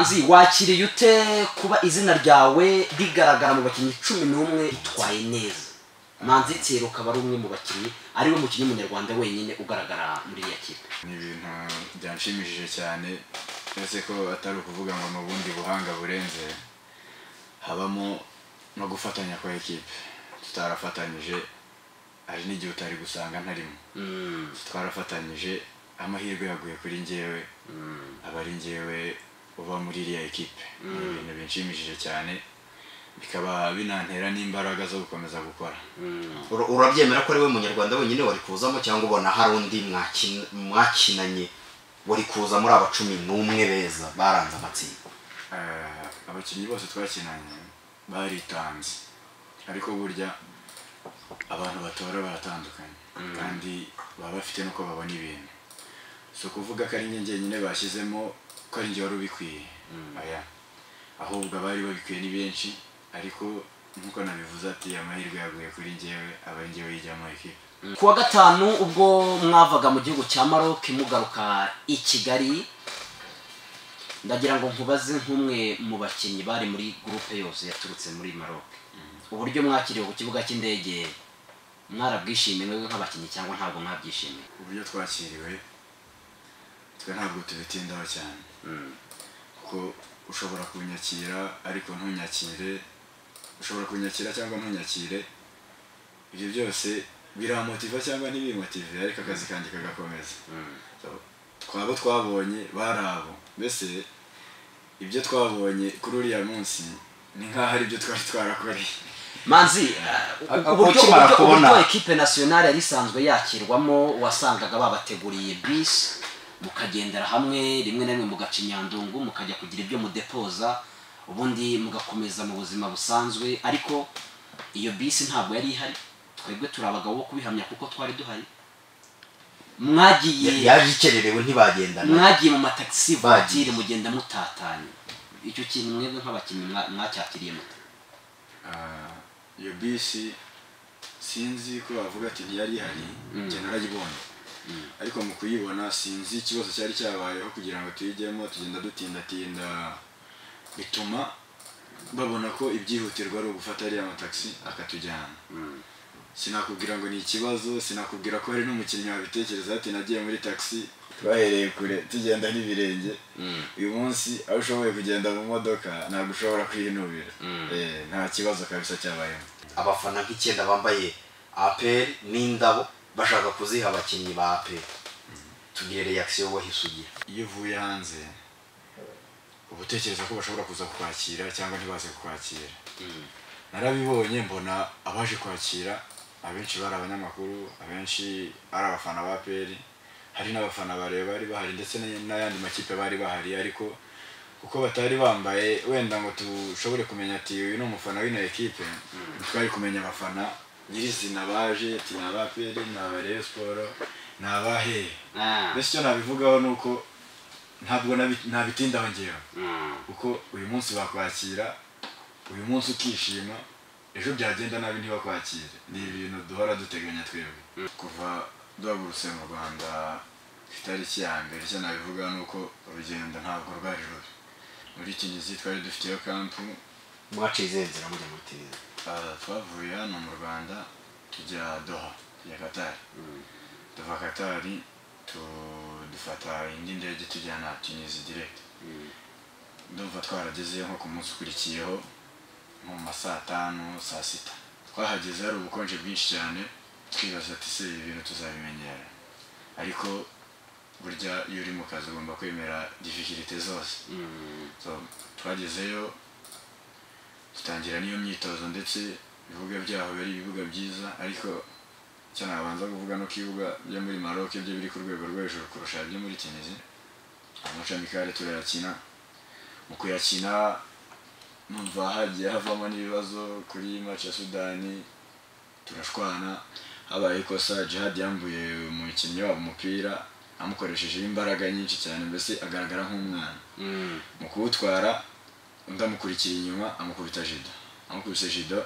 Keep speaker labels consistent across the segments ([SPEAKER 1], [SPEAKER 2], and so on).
[SPEAKER 1] uzi wakiriye ute kuba izina ryawe rigaragara mu bakinnyi cumi n'umwe ritwaye neza manzi nsero ukaba ari umwe mu bakinnyi ariwe mukinnyi w'umunyarwanda wenyine ugaragara muri iriya kipe
[SPEAKER 2] ni ibintu byanshimishije cyane uretse ko atari ukuvuga ngo ni ubundi buhanga burenze habamo no gufatanya kwa ekipe tutarafatanyije hari n'igihe utari gusanga ntarimo twarafatanyije amahirwe yaguye kuri ngewe aba ari ngewe uba muri iriya ekipe ni ibintu binshimishije cyane bikaba binantera n'imbaraga zo gukomeza gukora
[SPEAKER 3] Ura- urabyemera ko ari we munyarwanda wenyine wari kuzamo cyangwa ubona hari undi mwakin- mwakinanye wari kuza muri aba cumi n'umwe beza baranze amatsinda
[SPEAKER 2] Eh, abakinnyi bose twakinanye baritanze ariko burya abantu batora baratandukanye kandi baba bafite n'uko babona ibintu si ukuvuga ko ari njye njyenyine bashyizemo ko ari njye wari ubikwiye oya ahubwo abari babikwiye ni benshi ariko nk'uko nabivuze ati amahirwe yaguye kuri njyewe aba ari njyewe yijyamo ekipe
[SPEAKER 1] ku wa gatanu ubwo mwavaga mu gihugu cya maroc mugaruka i kigali ndagira ngo nkubaze nk'umwe mu bakinnyi bari muri gurupe yose yaturutse muri maroc uburyo mwakiriwe ku kibuga cy'indege mwarabwishimiye mwebwe nk'abakinnyi cyangwa ntabwo mwabyishimiye
[SPEAKER 2] uburyo twakiriwe twe ntabwo tubitindaho cyane kuko ushobora kunyakira ariko ntunyakire ushobora kunyakira cyangwa ntunyakire ibyo byose biramotiva cyangwa ntibimotive ariko akazi kanjye kagakomeza So, twabo twabonye bari abo mbese ibyo twabonye kuri uriya munsi ni nk'aho ari ibyo twari twarakoreye
[SPEAKER 1] manzi
[SPEAKER 3] A-
[SPEAKER 1] uh,
[SPEAKER 3] a-
[SPEAKER 1] uburyo
[SPEAKER 3] ukimara
[SPEAKER 1] uburyo-
[SPEAKER 3] kubona-
[SPEAKER 1] uburyo ekipe nasiyonari yari isanzwe yakirwamo wasangaga babateguriye bisi mukagendera hamwe rimwe na rimwe mugaca inyandungu mukajya kugira ibyo mudepoza ubundi mugakomeza mu buzima busanzwe ariko iyo bisi ntabwo yari ihari twebwe turi abagabo bo kubihamya kuko twari duhari mwagiye
[SPEAKER 3] yaje ikererewe ntibagendana
[SPEAKER 1] mwagiye mu matagisi
[SPEAKER 3] Bagiye.
[SPEAKER 1] vatire mugenda mutatanye icyo kintu mwebwe nk'abakinnyi mwa- mwacyatiriye muta
[SPEAKER 2] Ah, iyo bisi sinzi ko bavuga ati ntiyari ihari njye narayibonye ariko mu kuyibona sinzi ikibazo cyari cyabayeho kugira ngo tuyijyemo tugenda dutindatinda bituma babona ko ibyihutirwa ari ugufata ariya matagisi akatujyana sinakubwira ngo ni ikibazo sinakubwira ko hari n'umukinnyi wabitekereza ati nagiye muri taxi twahereye kure tugenda n'ibirenge uyu munsi aho ushoboye kugenda mu modoka ntabwo ushobora kwinubira Eh, nta kibazo kabisa cyabayemo
[SPEAKER 3] abafana nk'icyenda bambaye aperi n'indabo bashaka kuziha abakinnyi ba aperi tugire reaction wahise ugira
[SPEAKER 2] iyo uvuye hanze uba utekereza ko bashobora kuza kukwakira cyangwa ntibaze kukwakira narabibonye mbona abaje kwakira abenshi bari abanyamakuru abenshi ari abafana ba peri hari n'abafana bareba bari bahari ndetse n'ay- n'ayandi makipe bari bahari ariko kuko batari bambaye wenda ngo dushobore kumenya ati uyu ni umufana w'ino ekipe twari kumenya abafana nyirizina baje ati ni aba peri ni aba Rayon siporo ni abahehe
[SPEAKER 1] Ah,
[SPEAKER 2] mbese icyo nabivugaho ni uko ntabwo nabi- nabitindaho ngewe
[SPEAKER 1] mm.
[SPEAKER 2] kuko uyu munsi bakwakira uyu munsi ukishima ejo byagenda nabi ntibakwakire ni ibintu duhora duteganya twebwe kuva duhagurutse mu rwanda ku itariki ya mbere icyo nabivuga ni uko urugendo ntabwo rwari rubi muri kinyizi twari dufiteyo kampu
[SPEAKER 3] mwaciye izihe nzira mujya muri tirizi
[SPEAKER 2] Ah, twavuye hano mu rwanda tujya doha tujya katari tuva katari tu- dufata indi ndege tujyana tunisi direct ndumva twaragezeyo nko ku munsi ukurikiyeho nko mu ma saa tanu saa sita twahageze hari ubukonje bwinshi cyane twibaza ati se ibi bintu tuzabimenyera ariko burya iyo uri mu kazi ugomba kwemera difficulté zose so, twagezeyo dutangira n'iyo myitozo ndetse ibibuga byaho biba ari ibibuga byiza ariko icyo nabanza kuvuga no ku ibibuga byo muri Maroc byo biri ku rwego rwo hejuru kurusha ibyo muri Tunisia amacamikare turayakina mu kuyakina numva hagiye havamo n'ibibazo kuri match ya Sudani turashwana habaye ikosa Jihad yambuye umukinnyi wabo umupira amukoreshejeho imbaraga nyinshi cyane mbese agaragara nk'umwana mu kuwutwara undi amukurikiye inyuma amukubita jido amukubise jido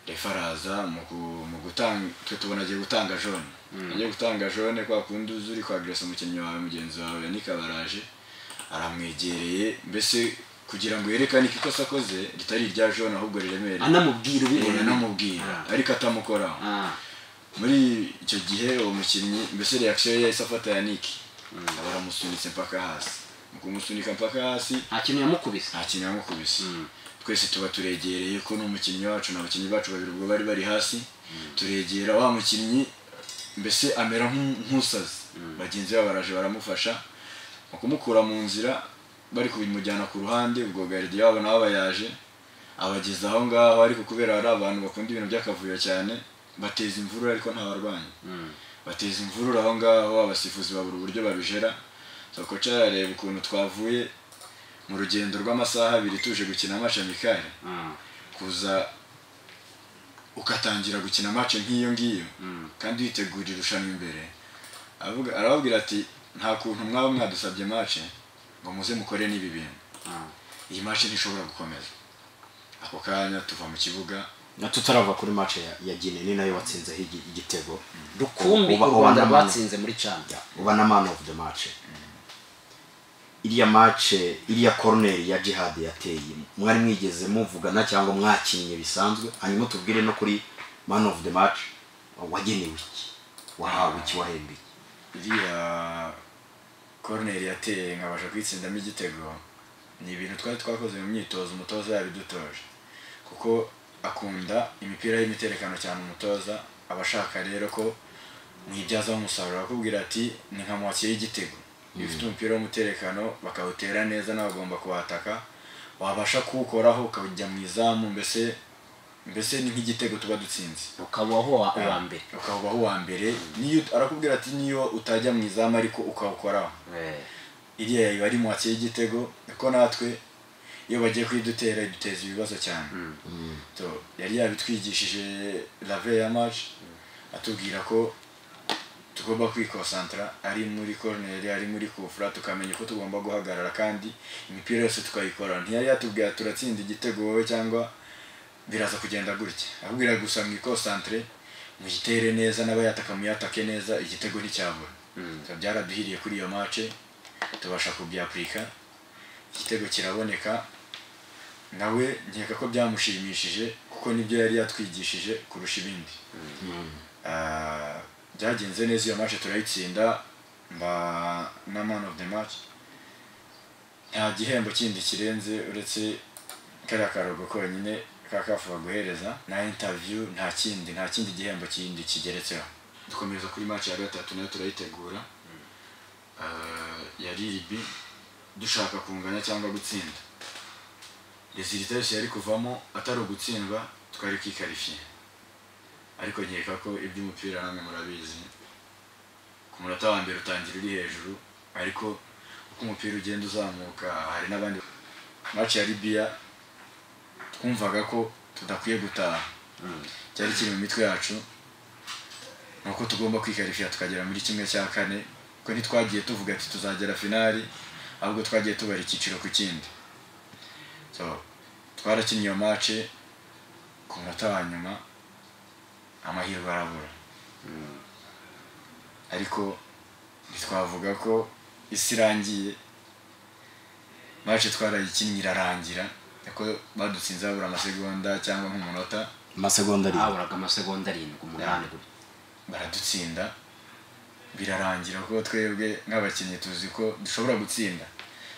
[SPEAKER 2] refa araza mu ku- mu gutanga twe tubona agiye gutanga jone agiye gutanga jone kwa kundi uzi uri kwageresa umukinnyi wawe mugenzi wawe nikaba araje aramwegereye mbese kugira ngo yerekane ko ikosa akoze ritari irya jone ahubwo riremereye
[SPEAKER 1] anamubwira
[SPEAKER 2] Eh,
[SPEAKER 1] ubibona
[SPEAKER 2] anamubwira ariko atamukoraho
[SPEAKER 1] Ah,
[SPEAKER 2] muri icyo gihe uwo mukinnyi mbese reaction ye yahise afata yaniki baramusunitse mpaka hasi mu kumusunika mpaka hasi
[SPEAKER 1] nta kintu yamukubise
[SPEAKER 2] nta kintu yamukubise
[SPEAKER 1] Mm.
[SPEAKER 2] twese tuba turegereye ko n'umukinnyi wacu n'abakinnyi bacu babiri ubwo bari bari hasi turegera wa mukinnyi mbese amera nk'u- nk'usaze bagenzi be baraje baramufasha mu kumukura mu nzira bari kubimujyana ku ruhande ubwo garidi wabo nabo bayaje abageza aho ngaho ariko kubera hari abantu bakunda ibintu by'akavuyo cyane bateza imvururu ariko nta barwanyi
[SPEAKER 1] Mm.
[SPEAKER 2] bateza imvururu aho ngaho abasifuzi babura uburyo babijera sokoca yarareba ukuntu twavuye mu rugendo rw'amasaha abiri tuje gukina amashamikari
[SPEAKER 1] Ah,
[SPEAKER 2] kuza ugatangira gukina amace nk'iyo ngiyo
[SPEAKER 1] Mm.
[SPEAKER 2] kandi witegura irushanwa imbere avuga arababwira ati nta kuntu mwaba mwadusabye mace ngo muze mukore n'ibi bintu
[SPEAKER 1] ah.
[SPEAKER 2] iyi mace ntishobora gukomeza ako kanya tuva mu kibuga
[SPEAKER 3] na tutarava kuri match ya, ya Guinea ni nayo watsinzeho igi- igitego
[SPEAKER 1] rukumbi
[SPEAKER 3] Uba-
[SPEAKER 1] u
[SPEAKER 3] uba
[SPEAKER 1] rwanda
[SPEAKER 3] na man-
[SPEAKER 1] rwatsinze muri cana
[SPEAKER 3] uba na man of the match iriya match iriya corner ya Jihad yateye mwari mwigeze muvugana cyangwa mwakinnye bisanzwe hanyuma tubwire no kuri man of the match wagenewe iki wahawe iki wahembwe iki
[SPEAKER 2] iriya koroneri yateye nkabasha kwitsindamo igitego ni ibintu twari twakoze mu myitozo umutoza yabidutoje kuko akunda imipira y'imiterekano cyane umutoza aba ashaka rero ko mwibyazaho umusaruro akubwira ati ni nka muwakira igitego iyo ufite umupira w'umuterekano bakawutera neza nawe ugomba kuwataka wabasha kuwukoraho ukajya mu izamu mbese mbese ni nk'igitego tuba dutsinze
[SPEAKER 1] ukabaho wa- uwa mbere
[SPEAKER 2] ukabaho uwa mbere niyo arakubwira ati niyo utajya mu izamu ariko ukawukoraho
[SPEAKER 1] Eh,
[SPEAKER 2] iriya iba ari mu watsi y'igitego kuko natwe iyo bagiye kuyidutera iduteza ibibazo cyane
[SPEAKER 1] Mm.
[SPEAKER 2] So, yari yabitwigishije lave ya match atubwira ko tugomba kwikonsantara ari muri koroneri ari muri kufura tukamenya ko tugomba guhagarara kandi imipira yose tukayikora ntiyari yatubwira turatsinda igitego wowe cyangwa biraza kugenda gutya akubwira gusa mwikonsantare muyitere neza n'abayataka muyatake neza igitego nticyabura
[SPEAKER 1] Mm.
[SPEAKER 2] So, byaraduhiriye kuri iyo mace tubasha kubyapurika igitego kiraboneka nawe nkeka ko byamushimishije kuko nibyo yari yatwigishije kurusha ibindi Ah, byagenze neza iyo match turayitsinda mba na man of the match nta gihembo kindi kirenze uretse kariya karugo konyine kakafu baguhereza na interview nta kindi nta kindi gihembo kindi kigeretseho dukomeza kuri match ya gatatu nayo turayitegura Ah, ya ribi dushaka kunganya cyangwa gutsinda rezilita yose yari kuvamo atari ugutsindwa twari kwikarifiye ariko nkeka ko iby'umupira namwe murabizi ku munota wa mbere utangira uri hejuru ariko uko umupira ugenda uzamuka hari n'abandi maci ya libiya twumvaga ko tudakwiye gutaha cyari kiri mu mitwe yacu ni uko tugomba kwikarifiya tukagera muri kimwe cya kane kuko ntitwagiye tuvuga ati tuzagera finali ahubwo twagiye tubara icyiciro ku kindi so twarakinnye iyo mace ku munota wa nyuma amahirwe arabura ariko ntitwavuga ko isi irangiye mace twarayikinnye irarangira ariko badutsinze babura amasegonda cyangwa nk'umunota
[SPEAKER 3] amasegonda arindwi
[SPEAKER 1] haburaga amasegonda arindwi umunani gutya
[SPEAKER 2] baradutsinda birarangira ko twebwe nk'abakinnyi tuzi ko dushobora gutsinda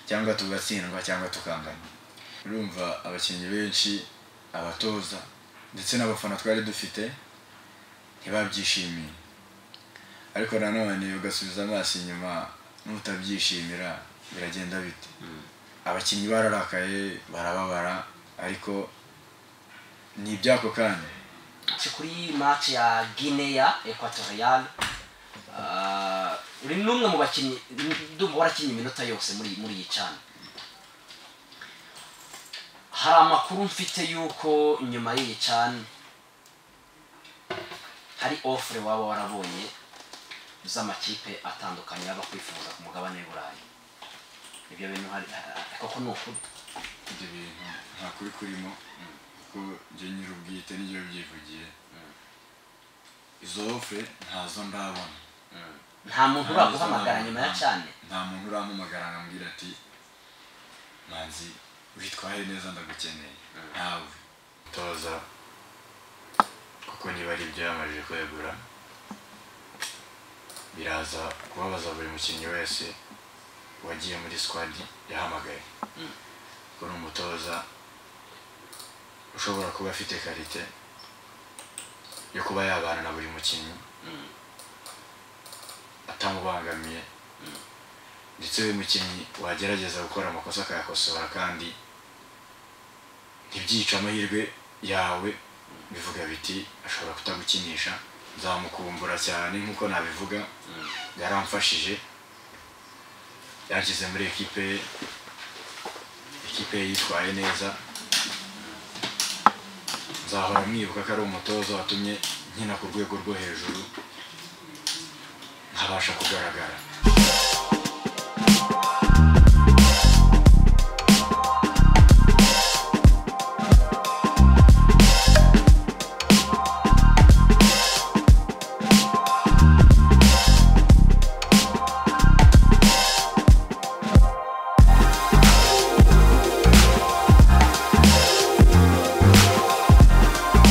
[SPEAKER 2] cyangwa tugatsindwa cyangwa tukangana urumva abakinnyi benshi abatoza ndetse n'abafana twari dufite ntibabyishimiye ariko nanone ugasubiza amaso inyuma n'utabyishimira biragenda bite abakinnyi bararakaye barababara ariko ni iby'ako kanya
[SPEAKER 1] Ci kuri match ya Guinea Equatorial Ah, uri n'umwe mu bakinnyi ndumva warakinnye iminota yose muri muri iyi cana hari amakuru mfite y'uko nyuma y'iyi cana hari offre waba warabonye z'amakipe atandukanye yaba kwifuza ku mugabane w'iburayi ibyo bintu hari koko ni ukuri
[SPEAKER 2] ibyo bintu nta kuri kurimo kuko njye nyir'ubwite n'ibyo byivugiye izo ofure ntazo ndabona
[SPEAKER 1] nta muntu uraguhamagara nyuma ya cane
[SPEAKER 2] nta muntu urampamagara ngo ambwire ati manzi witwaye neza ndagukeneye nawe toza kuko niba ari ibyo yamajije kwegura biraza kubabaza buri mukinnyi wese wagiye muri squad yahamagaye kuko ni umutoza ushobora kuba afite karite yo kuba yabana na buri mukinnyi atamubangamiye ndetse uyu mukinnyi wagerageza gukora amakosa akayakosora kandi ntibyica amahirwe yawe bivuga biti ashobora kutagukinisha nzamukumbura cyane nk'uko nabivuga yaramfashije yanshyize muri ekipe ye ekipe ye yitwaye neza nzahora mwibuka ko ari umutoza watumye nkina ku rwego rwo hejuru nkabasha kugaragara